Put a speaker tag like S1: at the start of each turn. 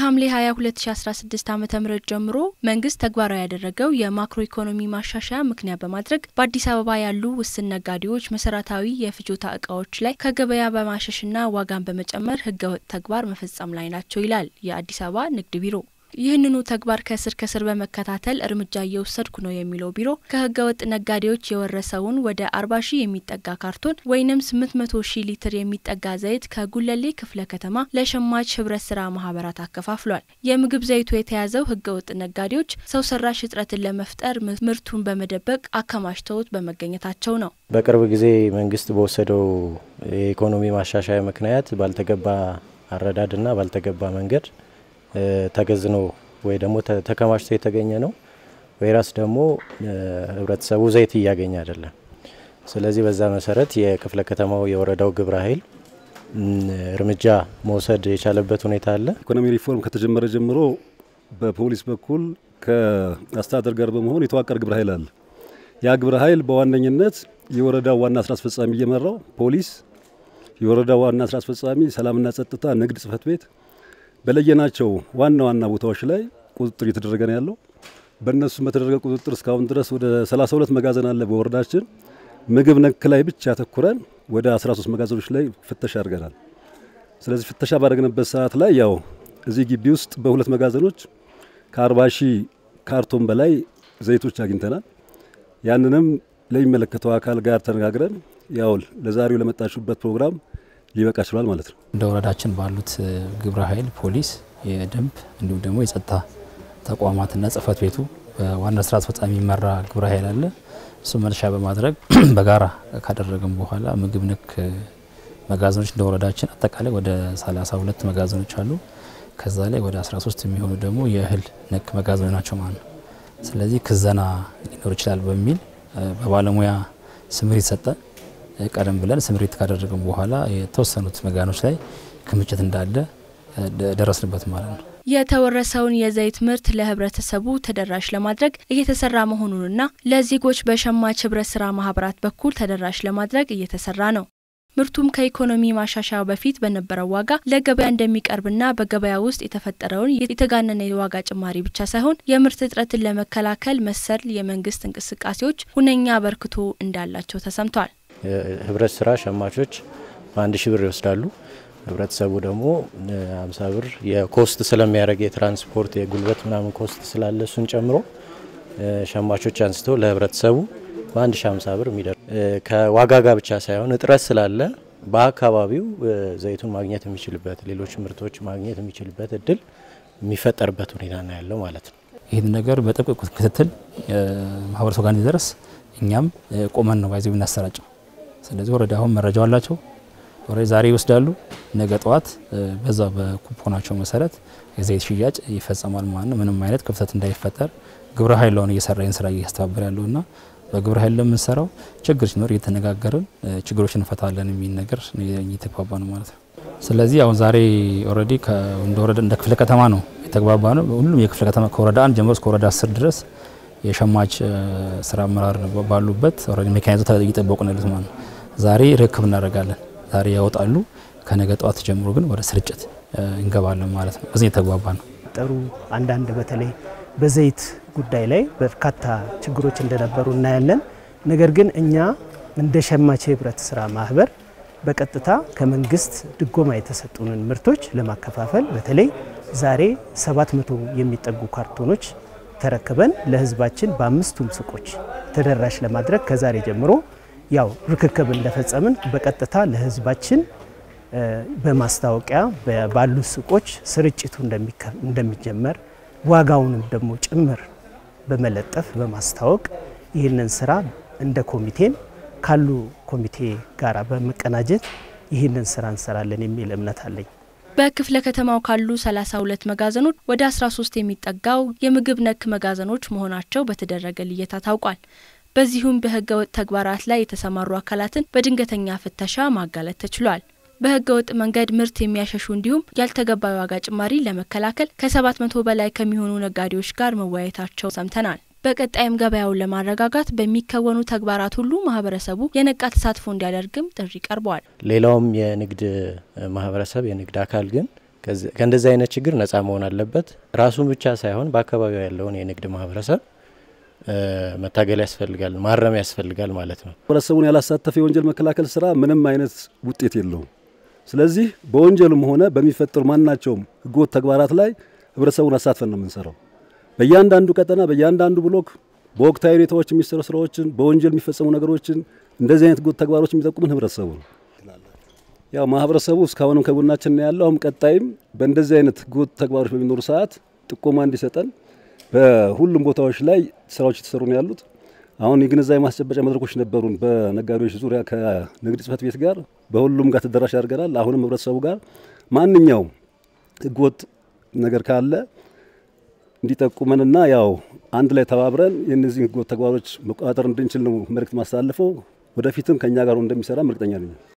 S1: ከሐምሌ 20 2016 ዓ ም ጀምሮ መንግስት ተግባራዊ ያደረገው የማክሮ ኢኮኖሚ ማሻሻያ ምክንያት በማድረግ በአዲስ አበባ ያሉ ውስን ነጋዴዎች መሰረታዊ የፍጆታ እቃዎች ላይ ከገበያ በማሸሽና ዋጋን በመጨመር ህገወጥ ተግባር መፈጸም ላይ ናቸው ይላል የአዲስ አበባ ንግድ ቢሮ። ይህንኑ ተግባር ከስር ከስር በመከታተል እርምጃ እየወሰድኩ ነው የሚለው ቢሮ ከህገወጥ ነጋዴዎች የወረሰውን ወደ አርባ ሺህ የሚጠጋ ካርቶን ወይም ስምንት መቶ ሺህ ሊትር የሚጠጋ ዘይት ከጉለሌ ክፍለ ከተማ ለሸማች ህብረት ስራ ማህበራት አከፋፍሏል። የምግብ ዘይቱ የተያዘው ህገወጥ ነጋዴዎች ሰው ሰራሽ እጥረትን ለመፍጠር ምርቱን በመደበቅ አከማችተውት በመገኘታቸው ነው።
S2: በቅርብ ጊዜ መንግስት በወሰደው የኢኮኖሚ ማሻሻያ ምክንያት ባልተገባ አረዳድና ባልተገባ መንገድ ተገዝኖ ወይ ደግሞ ተከማችቶ የተገኘ ነው። ወይራስ ደግሞ ህብረተሰቡ ዘይት እያገኘ አይደለም። ስለዚህ በዛ መሰረት የክፍለ ከተማው የወረዳው ግብረ ኃይል እርምጃ መውሰድ የቻለበት ሁኔታ አለ።
S3: ኢኮኖሚ ሪፎርም ከተጀመረ ጀምሮ በፖሊስ በኩል ከአስተዳደር ጋር በመሆን የተዋቀረ ግብረ ኃይል አለ። ያ ግብረ ኃይል በዋነኝነት የወረዳው ዋና ስራ አስፈጻሚ እየመራው ፖሊስ፣ የወረዳው ዋና ስራ አስፈጻሚ፣ ሰላምና ጸጥታ፣ ንግድ ጽህፈት ቤት በለየናቸው ዋና ዋና ቦታዎች ላይ ቁጥጥር እየተደረገ ነው ያለው። በእነሱም በተደረገ ቁጥጥር እስካሁን ድረስ ወደ 32 መጋዘን አለ በወረዳችን። ምግብ ነክ ላይ ብቻ ያተኩረን ወደ 13 መጋዘኖች ላይ ፍተሻ አድርገናል። ስለዚህ ፍተሻ ባደረግንበት ሰዓት ላይ ያው እዚህ ግቢ ውስጥ በሁለት መጋዘኖች ከ40 ሺህ ካርቶን በላይ ዘይቶች አግኝተናል። ያንንም ለሚመለከተው አካል ጋር ተነጋግረን ያው ለዛሬው ለመጣችሁበት ፕሮግራም ሊበቃ ችሏል ማለት ነው።
S4: እንደ ወረዳችን ባሉት ግብረ ኃይል ፖሊስ፣ የደንብ እንዲሁም ደግሞ የጸጥታ ተቋማትና ጽህፈት ቤቱ በዋና ስራ አስፈጻሚ የሚመራ ግብረ ኃይል አለ። እሱ መነሻ በማድረግ በጋራ ካደረግን በኋላ ምግብ ነክ መጋዘኖች እንደ ወረዳችን አጠቃላይ ወደ 32 መጋዘኖች አሉ። ከዛ ላይ ወደ 13 የሚሆኑ ደግሞ የእህል ነክ መጋዘኖች ናቸው ማለት ነው። ስለዚህ ክዘና ሊኖር ይችላል በሚል በባለሙያ ስምሪት ሰጠ። ቀደም ብለን ስምሪት ካደረግን በኋላ የተወሰኑት መጋኖች ላይ ክምችት እንዳለ ደረስንበት ማለት ነው።
S1: የተወረሰውን የዘይት ምርት ለህብረተሰቡ ተደራሽ ለማድረግ እየተሰራ መሆኑንና ለዜጎች በሸማች ህብረት ስራ ማህበራት በኩል ተደራሽ ለማድረግ እየተሰራ ነው። ምርቱም ከኢኮኖሚ ማሻሻያው በፊት በነበረው ዋጋ ለገበያ እንደሚቀርብና በገበያ ውስጥ የተፈጠረውን የተጋነነ የዋጋ ጭማሪ ብቻ ሳይሆን የምርት እጥረትን ለመከላከል መሰል የመንግስት እንቅስቃሴዎች ሁነኛ አበርክቶ እንዳላቸው ተሰምቷል።
S2: ህብረት ስራ ሸማቾች በአንድ ሺህ ብር ይወስዳሉ። ህብረተሰቡ ደግሞ አምሳ ብር የኮስት ስለሚያደርግ የትራንስፖርት የጉልበት ምናምን ኮስት ስላለ እሱን ጨምሮ ሸማቾች አንስተው ለህብረተሰቡ በአንድ ሺህ አምሳ ብር የሚደርስ ከዋጋ ጋር ብቻ ሳይሆን እጥረት ስላለ በአካባቢው ዘይቱን ማግኘት የሚችልበት ሌሎች ምርቶች ማግኘት የሚችልበት እድል የሚፈጠርበት ሁኔታ ነው ያለው ማለት ነው።
S4: ይህን ነገር በጥብቅ ክትትል ማህበረሰቡ ጋር እንዲደርስ እኛም ቆመን ነው ባይዘው እናሰራጨው። ስለዚህ ወረዳ አሁን መረጃው አላቸው። ወረዳ ዛሬ ይወስዳሉ፣ ነገ ጠዋት በዛ በኩፖናቸው መሰረት የዘይት ሽያጭ ይፈጸማል ማለት ነው። ምንም አይነት ክፍተት እንዳይፈጠር ግብረ ኃይላውን እየሰራ ይህን ስራ እያስተባበር ያለውና በግብረ ኃይል ለምንሰራው ችግር ሲኖር እየተነጋገርን ችግሮች እንፈታለን የሚል ነገር እየተግባባ ነው ማለት ነው። ስለዚህ አሁን ዛሬ ኦልሬዲ እንደ ወረዳ እንደ ክፍለ ከተማ ነው የተግባባ ነው። ሁሉም የክፍለ ከተማ ከወረዳ አንድ ጀምሮ እስከ ወረዳ አስር ድረስ የሸማች ስራ አመራር ባሉበት ኦልሬዲ ሜካኒዝም እየጠበቁ ነው ያሉት ማለት ነው። ዛሬ ርክብ እናደርጋለን። ዛሬ ያወጣሉ። ከነገ ጠዋት ጀምሮ ግን ወደ ስርጭት እንገባለን ማለት ነው። በዚህ የተግባባ ነው።
S5: ጠሩ አንዳንድ በተለይ በዘይት ጉዳይ ላይ በርካታ ችግሮች እንደነበሩ እናያለን። ነገር ግን እኛ እንደ ሸማች ህብረት ስራ ማህበር በቀጥታ ከመንግስት ድጎማ የተሰጡንን ምርቶች ለማከፋፈል በተለይ ዛሬ 700 የሚጠጉ ካርቶኖች ተረክበን ለህዝባችን በአምስቱም ሱቆች ተደራሽ ለማድረግ ከዛሬ ጀምሮ ያው ርክክብ እንደፈጸምን በቀጥታ ለህዝባችን በማስታወቂያ ባሉ ሱቆች ስርጭቱ እንደሚጀመር ዋጋውንም ደግሞ ጭምር በመለጠፍ በማስታወቅ ይህንን ስራ እንደ ኮሚቴም ካሉ ኮሚቴ ጋር በመቀናጀት ይህንን ስራ እንሰራለን የሚል እምነት አለኝ።
S1: በክፍለ ከተማው ካሉ 32 መጋዘኖች ወደ 13 የሚጠጋው የምግብ ነክ መጋዘኖች መሆናቸው በተደረገ ልየታ ታውቋል። በዚሁም በህገ ወጥ ተግባራት ላይ የተሰማሩ አካላትን በድንገተኛ ፍተሻ ማጋለጥ ተችሏል። በህገ ወጥ መንገድ ምርት የሚያሸሹ እንዲሁም ያልተገባ ዋጋ ጭማሪ ለመከላከል ከ700 በላይ ከሚሆኑ ነጋዴዎች ጋር መወያየታቸው ሰምተናል። በቀጣይም ገበያውን ለማረጋጋት በሚከወኑ ተግባራት ሁሉ ማህበረሰቡ የነቃ ተሳትፎ እንዲያደርግም ጥሪ ቀርበዋል።
S2: ሌላውም የንግድ ማህበረሰብ የንግድ አካል ግን ከእንደዚህ አይነት ችግር ነጻ መሆን አለበት። ራሱን ብቻ ሳይሆን በአካባቢው ያለውን የንግድ ማህበረሰብ መታገል ያስፈልጋል፣ ማረም ያስፈልጋል ማለት ነው።
S3: ማህበረሰቡን ያላሳተፈ የወንጀል መከላከል ስራ ምንም አይነት ውጤት የለውም። ስለዚህ በወንጀልም ሆነ በሚፈጠሩ ማናቸውም ህገወጥ ተግባራት ላይ ህብረተሰቡን አሳትፈን ነው የምንሰራው። በእያንዳንዱ ቀጠና፣ በእያንዳንዱ ብሎክ በወቅታዊ ሁኔታዎች የሚሰሩ ስራዎችን፣ በወንጀል የሚፈጸሙ ነገሮችን፣ እንደዚህ አይነት ህገወጥ ተግባሮች የሚጠቁምን ህብረተሰቡ ነው። ያው ማህበረሰቡ እስካሁንም ከጎናችን ነው ያለው። አሁን ቀጣይም በእንደዚህ አይነት ህገወጥ ተግባሮች በሚኖሩ ሰዓት ጥቆማ እንዲሰጠን በሁሉም ቦታዎች ላይ ስራዎች የተሰሩ ነው ያሉት። አሁን የግንዛቤ ማስጨበጫ መድረኮች ነበሩን በነጋዴዎች ዙሪያ ከንግድ ጽህፈት ቤት ጋር በሁሉም ጋር ተደራሽ አድርገናል። አሁንም ህብረተሰቡ ጋር ማንኛውም ህገወጥ ነገር ካለ እንዲጠቁመንና ያው አንድ ላይ ተባብረን የእነዚህ ህገወጥ ተግባሮች መቆጣጠር እንድንችል ነው መልእክት ማስተላልፈው። ወደፊትም ከእኛ ጋር እንደሚሰራ እርግጠኛ ነኝ።